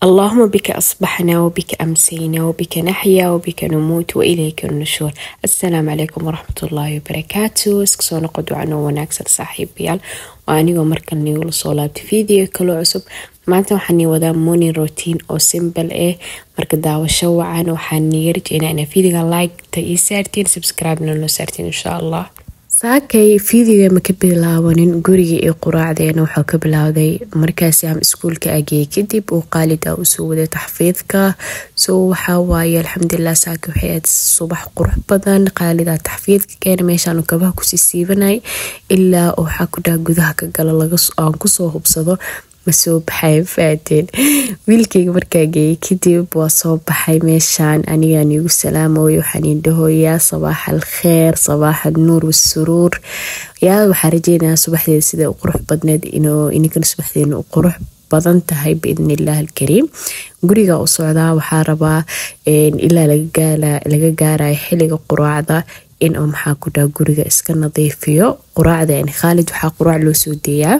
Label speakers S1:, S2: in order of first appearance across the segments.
S1: اللهم بك أصبحنا وبك أمسينا وبك نحيا وبك نموت وإليك النشور السلام عليكم ورحمة الله وبركاته isku soo noqo ducano wanaagsan saaxiibayaal waa anigoo markan niigula soo laabtay video kaloo cusub maanta waxaan nii wadaa morning routine oo simple ah marka daawasho wacan waxaan niga rajeynaa inaa videoga like-ta ii saartiin subscribe-na noo saartiin insha allah saakay fiidiga ma ka bilaabanin guriga iyo quraacdeena wuxuu ka bilaawday markaasi aan iskuulka ageeyay kadib uu qaalid ah usoo waday taxfiidka so waxaa waaye alxamdulilah saaka waxay ahayd subax qurux badan qaalidaa taxfiidka keena meeshaanu kabaha kusii siibanay ilaa waxaa ku dhaha gudaha ka galo aan kusoo hubsado ma soo baxay faateen wiilkayga markaa geeyay kadib waa soo baxay meeshaan anigaan iigu salaamoy waxaan indhahoyaa sabaax al kheer sabaax al nuur wasuruur yaa waxaa rajeynayaa subaxdeeda sida u qurux badneed inuu ininkana subaxdeena u qurux badan tahay biidni illah alkariim guriga u socdaa waxaa rabaa ilaa laga gaarayo xiliga quraacda in uu maxaa ku dhaha guriga iska nadiifiyo quraacda khaalid waxaa quraac loo soo deeyaa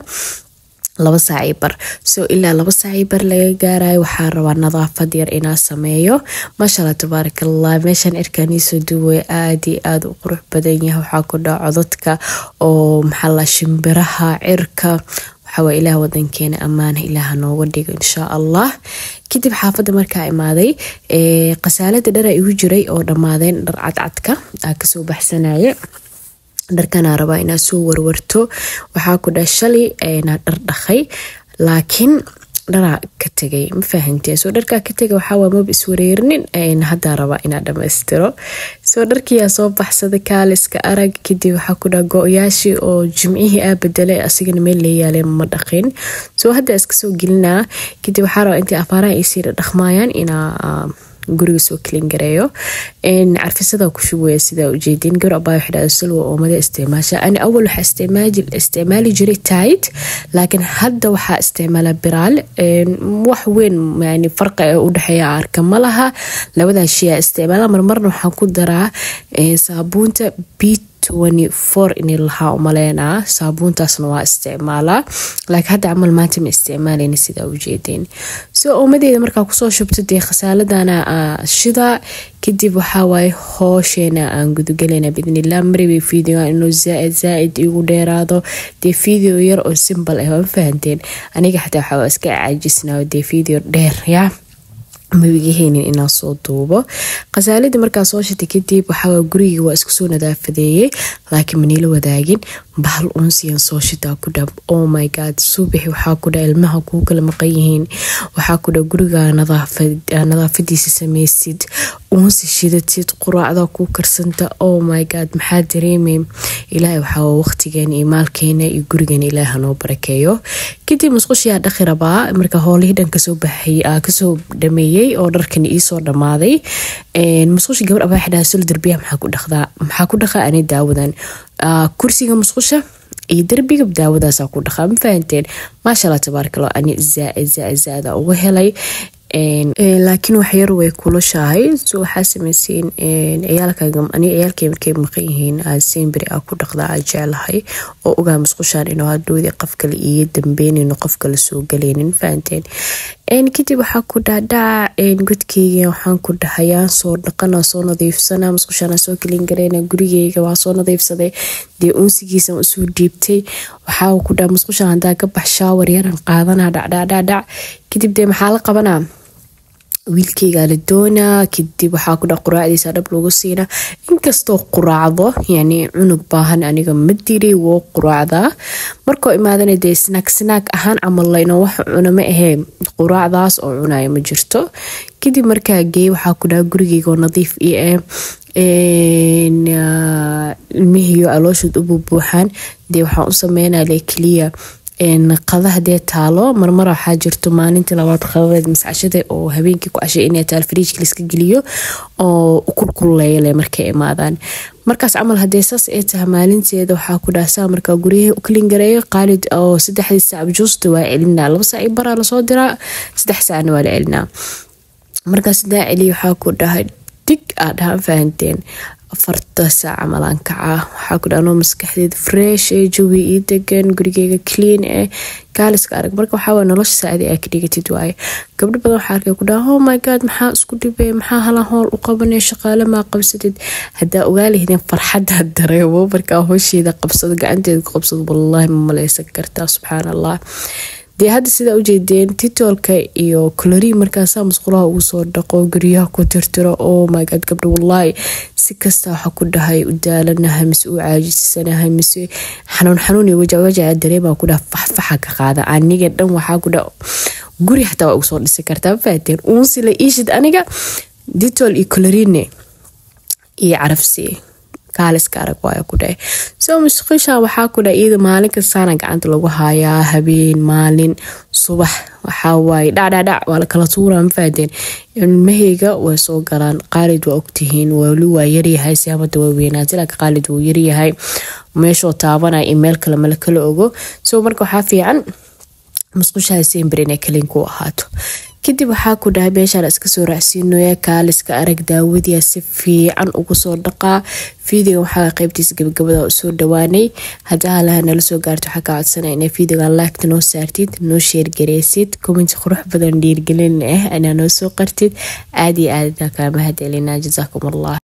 S1: laba saacii bar so ilaa laba saacii bar laga gaarayo waxaa rabaa nadaafad yar inaa sameeyo maashaalla tabaarakallah meeshaan erkaaniisoo duway aada iyo aada u qurux badan yahay waxaa ku dhaca codadka oo maxaala shimbiraha cirka waxawaa ilaah wadankeena ammaana ilaaha nooga dhigo inshaa allah kadib xaafadda markaa imaaday khasaalada dharaa igu jiray oo dhammaadeen dhar cadcadka aa kasoo baxsanaya dharkanaa rabaa inaad soo warwarto waxaa ku dha shalay naa dhar dhaqay laakiin dharaa ka tegay ma fahantee soo dharkaa ka tegay waxaawa maba iswareerinin haddaa rabaa inaad dhammaystiro soo dharkiyaa soo baxsaday kaaliska arag kadib waxaa ku dhaha go-yaashii oo jimcihii aa bedelay asigana meel leeyaaleen ma dhaqin soo hadda iska soo gelinaa kadib waxaa rabaa intay afaaraha isii dhaqmaayaan inaa guriga soo kelin gareeyo carfisada ku shubaya sidaa ujeedin gabar abaa waxdhahda salwa oomada isticmaasha ani awal waxaa isticmaali jiray tait laakiin hadda waxaa isticmaala biraal wax weyn yani farqa ee udhexeeya arka ma laha labadaa shay aa isticmaala marmarna waxaan ku daraa saabuunta bit inay lahaa umaleenaa saabuuntaasna waa isticmaalaa laakiin hadda camal maanta ma isticmaalayna sidaa ujeedeen soo oomadeeda markaa kusoo shubto dee khasaaladana shida kadib waxaa waaye hoosheena aan gudagelayna biidnillah maribay videoga inuu zaaid zaaid igu dheeraado dee video yar oo simbal ah waa fahanteen aniga xataa waxaa iska caajisnaa dee video dheer yaa mabigaheynin inaan soo duubo khasaaladii markaa soo shatay kadib waxaa gurigii waa isku soo nadaafadeeyey laakiin maniila wadaagin bahal unsiyan soo shitaa ku dha oh my god subaxi waxaa ku dha ilmaha kuu kala maqan yihiin waxaa ku dha guriga nadaafadiisa sameysid unsi shidatid quraacda kuu karsanta oh my god maxaa dareemay ilaahay waxaa waqtigeena iyo maalkeena iyo gurigeena ilaaha noo barakeeyo kadib musqushiyaa dhaqi rabaa marka howlihii dhan kasoo baxay kasoo dhameeyey oo dharkan iisoo dhammaaday musqusha gabar abaa xidhaha sul darbiyaha maxaa ku dhaqdaa maxaa ku dhaqaa ani daawadan kursiga musqusha iyo derbiga daawadaasa ku dhaqaa ma fahanteen maasha allah tabaarakallah ani zaaid zaaid zaaida uga helay laakiin waxyar way kulushahay so waxaa sameyseen ciyaalkani ciyaalkay markay maqan yihiin semberi a ku dhaqdaa a jeclahay oo ogaa musqushaan inuu hadhowdii qof kale iiga dambeynayno qof kale soo galaynin fahanteen kadib waxaa ku dhaadhaca godkeyga waxaan ku dhahayaan soo dhaqana soo nadiifsana musqushaana soo kelin gareyna gurigeyga waa soo nadiifsaday dee unsigiisan usoo dhiibtay waxaa ku dhaha musqushaan hadaa ka bax shaawar yaran qaadana dhacdhacdhacdhac kadib dee maxaa la qabanaa wiilkeygaa la doonaa kadib waxaa ku dha quraacdiisa dhab lagu siina inkastoo quraacdo yani cunug baahan aniga ma diri woo quraacdaa markoo imaadana dee snaag snaag ahaan camallayno wax cuna ma ahee quraacdaas oo cunaya ma jirto kadib markaa geey waxaa ku dhaha gurigeygaoo nadiif io ah ilmihiyo alooshood u buubuuxaan dee waxaan u sameynale keliya qada hadee taalo marmar waxaa jirto maalintii labaad qadadeed mascashada oo habeenkii ku cashay inay taal fariijka laiska geliyo oo ukulkuleyle markay imaadaan markaas camal hadee saas ay tahay maalinteeda waxaa ku dhaasaa markaa guryaha u kalin gareeyo qaalid oo saddexdii saac juusta waa celinaa laba saac baraa lasoo diraa saddex saacna waa la celinaa markaas hadaa celiya waxaa ku dhahay dig aa dhahaan fahanteen afarta saac camalaan kacaa waxaa ku dhaanoo maskaxdeed fresh ee jawi ii degan gurigeyga clean eh kaaliska arag marka waxaa nolosha saacadi aa ka dhigatid waaye gabdho badan waxaa arkay ku dhaha oh my god maxaa isku dhibay maxaa halan howl u qabanay shaqaale maa qabsatid haddaa ogaalahdeen farxadda dareemo markaa howsheeda qabsado gacanteeda ku qabsado wallaahi ma maleysan kartaa subxaan allah dee hadda sidaa ujeedeen titolka iyo colorii markaasaa musqulaha ugu soo dhaqo guryaha ku tirtiro oh my god gabdho wallaahi si kasta waxa ku dhahay u daalanahay mise u caajisanahay mise xanuun xanuun iyo wajawajaca dareemaa ku dhaha faxfaxa ka qaada aniga dhan waxaa ku dhaha guri xataa waa ugu soo dhisi kartaa faateen uunsila iishid aniga ditol iyo colorine iyo carafsi kaaliska arag waaya ku dhahay soo musqisha waxaa ku dhaha iyada maalin kastaana gacanta lagu hayaa habeen maalin subax waxaa waaye dhacdhacdhac waa la kala tuuraa mafaadeen ilmaheyga way soo galaan qaalid waa ogtihiin wali waa yaryahay siamada waa weynaatay laakiin qaalid wuu yaryahay meeshoo taabanaya in meel kale mala kala ogo soo marka waxaa fiican musqushaha sembir inay kalin ku ahaato kadib waxaa ku dhahay meeshaan iska soo raacsiinoya kaaliska arag daawadiya si fiican ugu soo dhaqaa fiidiga waxaa qaybtiisa gabagabada usoo dhawaanay hadaa halaha nala soo gaarto waxaa ka codsana inaa fiidiga laagta noo saartid noo sheergareysid commenti qurux badan dhiirgelin ah anaa noo soo qartid aad iyo aad kaa mahad celinaa jasaakum allah